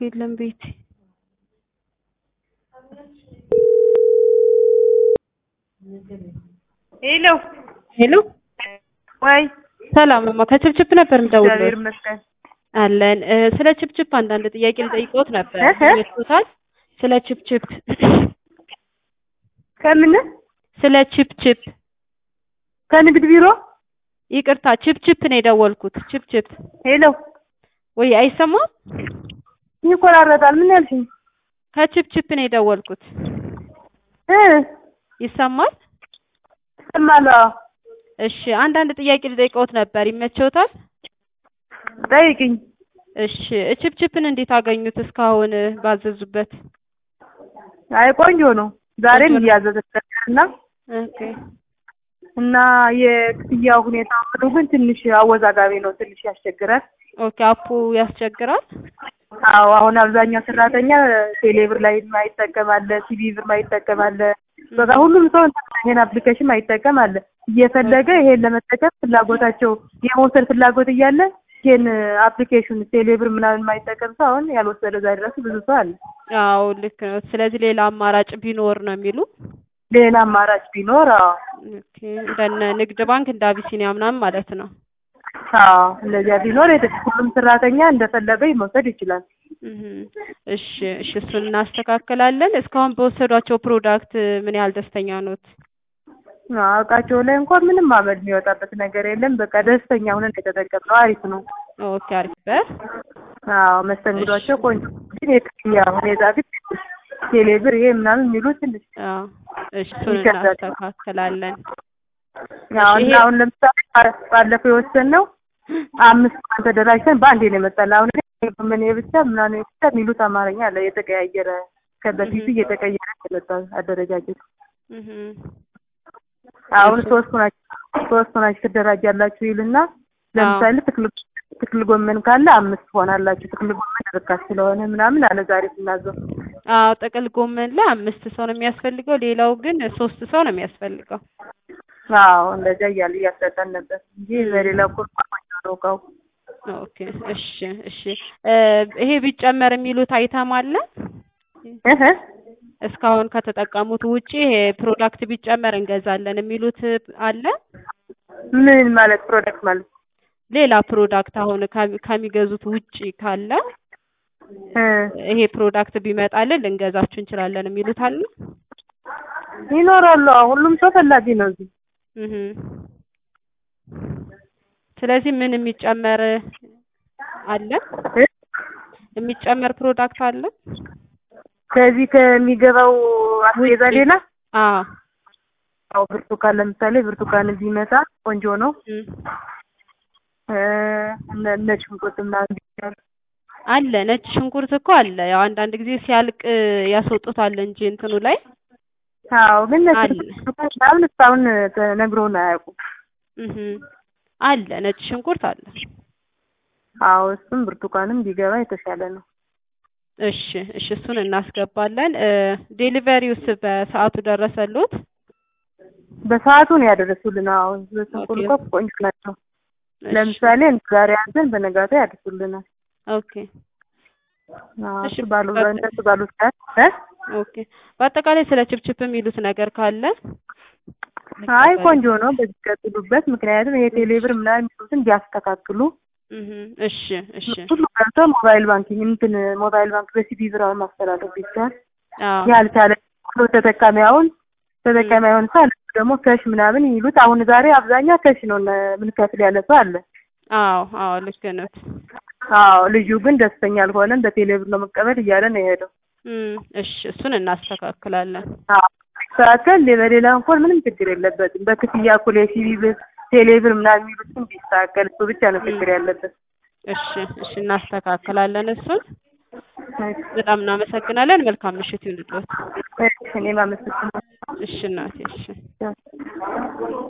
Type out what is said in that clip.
የለም ቤቴ። ሄሎ ሄሎ ወይ ሰላም እማ ከችፕችፕ ነበር እግዚአብሔር የምደውልልዎት። ይመስገን። አለን እ፣ ስለ ችፕችፕ አንዳንድ ጥያቄ ልጠይቅዎት ነበር። እህ? ይመችዎታል? ስለ ችፕችፕ ከምን ስለ ችፕችፕ ከንግድ ቢሮ ይቅርታ፣ ችፕችፕ ነው የደወልኩት። ችፕችፕ ሄሎ ወይ አይሰማም? ይቆራረጣል። ምን ያልሽኝ? ከችፕችፕ ነው የደወልኩት። እ ይሰማል? ይሰማል። አዎ። እሺ፣ አንዳንድ ጥያቄ ልጠይቅዎት ነበር። ይመችዎታል? ጠይቅኝ። እሺ፣ ችፕችፕን እንዴት አገኙት? እስካሁን ባዘዙበት። አይ ቆንጆ ነው። ዛሬም ቆንጆ ነው። እያዘዘች ነበር እና ኦኬ እና የክፍያው ሁኔታ ሁሉ ግን ትንሽ አወዛጋቢ ነው። ትንሽ ያስቸግራል። ኦኬ፣ አፑ ያስቸግራል። አዎ አሁን አብዛኛው ሰራተኛ ቴሌብር ላይ ማይጠቀም አለ፣ ሲቢ ብር ማይጠቀም አለ። በቃ ሁሉም ሰው ይሄን አፕሊኬሽን ማይጠቀም አለ። እየፈለገ ይሄን ለመጠቀም ፍላጎታቸው የመውሰድ ፍላጎት እያለ ይሄን አፕሊኬሽን ቴሌብር ምናምን ማይጠቀም ሰው አሁን ያልወሰደ እዛ ድረስ ብዙ ሰው አለ። አዎ ልክ ነው። ስለዚህ ሌላ አማራጭ ቢኖር ነው የሚሉ ሌላ አማራጭ ቢኖር አዎ ኦኬ፣ እንደነ ንግድ ባንክ እንደ አቢሲኒያ ምናምን ማለት ነው። አዎ እንደዚያ ቢኖር የት- ሁሉም ሰራተኛ እንደፈለገ መውሰድ ይችላል። እህ እሺ፣ እሺ እሱን እናስተካክላለን። እስካሁን በወሰዷቸው ፕሮዳክት ምን ያህል ደስተኛ ኖት? አዎ እቃቸው ላይ እንኳን ምንም አመድ የሚወጣበት ነገር የለም። በቃ ደስተኛ ሆነን የተጠቀምነው አሪፍ ነው። ኦኬ፣ አሪፍ በር አዎ መስተንግዷቸው ቆንጆ ግን የክፍያ ሁኔታ ግን ቴሌብር ይሄ ምናምን የሚሉት ትንሽ አዎ፣ እሺ እሱን ይከብዳል። እናስተካክላለን። አዎ ይሄ- እና አሁን ለምሳሌ ባ- ባለፈው የወሰንነው አምስት ቀን ተደራጅተን በአንዴ ነው የመጣልን። አሁን ግን ምን ብቻ ምናምን ብቻ የሚሉት አማርኛ አለ የተቀያየረ ከበፊቱ እህ። እየተቀየረ የመጣ አደረጃጀት። እህ አሁን እሺ። ሶስት ናችሁ ሶስት ናችሁ ትደራጃላችሁ ይልና ለምሳሌ ትክል ትክል ጎመን ካለ አምስት ትሆናላችሁ። ትክል ጎመን ርካሽ ስለሆነ ምናምን አለ ዛሬ ስናዘው። አዎ ጥቅል ጎመን ላይ አምስት ሰው ነው የሚያስፈልገው። ሌላው ግን ሶስት ሰው ነው የሚያስፈልገው። አዎ እንደዚያ እያለ እያሰጠን ነበር እንጂ በሌላ ቁርቋ ቆንጆ ነው እቃው። ኦኬ እሺ እሺ እ ይሄ ቢጨመር የሚሉት አይተም አለ እህ እስካሁን ከተጠቀሙት ውጪ ይሄ ፕሮዳክት ቢጨመር እንገዛለን የሚሉት አለ? ምን ማለት ፕሮዳክት ማለት ሌላ ፕሮዳክት አሁን ከሚ- ከሚገዙት ውጪ ካለ እ ይሄ ፕሮዳክት ቢመጣልን ልንገዛችሁ እንችላለን የሚሉት አለ? ይኖራሉ። አዎ፣ ሁሉም ሰው ፈላጊ ነው እዚህ። እህ ስለዚህ ምን የሚጨመር አለ? እ? የሚጨመር ፕሮዳክት አለ? ከዚህ ከሚገባው አስቤዛ ውጪ? ሌላ አዎ አዎ፣ ብርቱካን ለምሳሌ ብርቱካን ቢመጣ ቆንጆ ነው። እም። እ እነ እነ ሽንኩርት ምናምን ቢጨመር አለ ነጭ ሽንኩርት እኮ አለ። ያው አንዳንድ ጊዜ ሲያልቅ ያስወጡታል እንጂ እንትኑ ላይ አዎ፣ ግን ነጭ አለ። ብርቱካን ምናምን እስካሁን ተነግሮን አያውቁም። እህ አለ ነጭ ሽንኩርት አለ። አዎ፣ እሱም ብርቱካንም ቢገባ የተሻለ ነው። እሺ እሺ እሱን እናስገባለን። እ ዴሊቨሪውስ በሰዓቱ ደረሰሉት? በሰዓቱ ነው ያደረሱልን። አዎ፣ በስንቁል ኦኬ። እኮ ቆንጆ ናቸው። እሺ፣ ለምሳሌ ዛሬ ያዘን በነጋታው ያደርሱልናል። ኦኬ አዎ፣ እሺ፣ እሱ ባሉ በቃ- እነሱ ባሉት ሰዓት እ ኦኬ። በአጠቃላይ ስለ ችፕችፕ የሚሉት ነገር ካለ አይ ቆንጆ ነው። በዚህ ቀጥሉበት። ምክንያቱም ይሄ ቴሌብር ምናምን የሚሉትን ቢያስተካክሉ እህ እሺ እሺ ሁሉ ቀርቶ ሞባይል ባንኪንግ እንትን ሞባይል ባንክ በሲቢ ብር አሁን ማስተላለፍ ይቻላል። አዎ ያልቻለ ሁሉ ተጠቃሚ አሁን ተጠቃሚ አይሆን ሰው አለ ደግሞ ከሽ ምናምን ይሉት አሁን ዛሬ አብዛኛው ከሽ ነው ምንከፍል ያለ ሰው አለ። አዎ አዎ ልክ ነዎት። አዎ ልጁ ግን ደስተኛ አልሆነም። በቴሌብር ነው መቀበል እያለ ነው የሄደው። እም እሺ እሱን እናስተካክላለን። አዎ ሲስተካከል በሌላ እንኳን ምንም ችግር የለበትም። በክፍያ እኩል የሲቢ ብር ቴሌብር ምናምን የሚሉትን ቢስተካከል እሱ ብቻ ነው ችግር ያለበት። እሺ እሺ እናስተካክላለን እሱን። በጣም እናመሰግናለን። መልካም ምሽት ይሁንልዎት። እኔም አመሰግናለሁ። እሺ እናቴ እሺ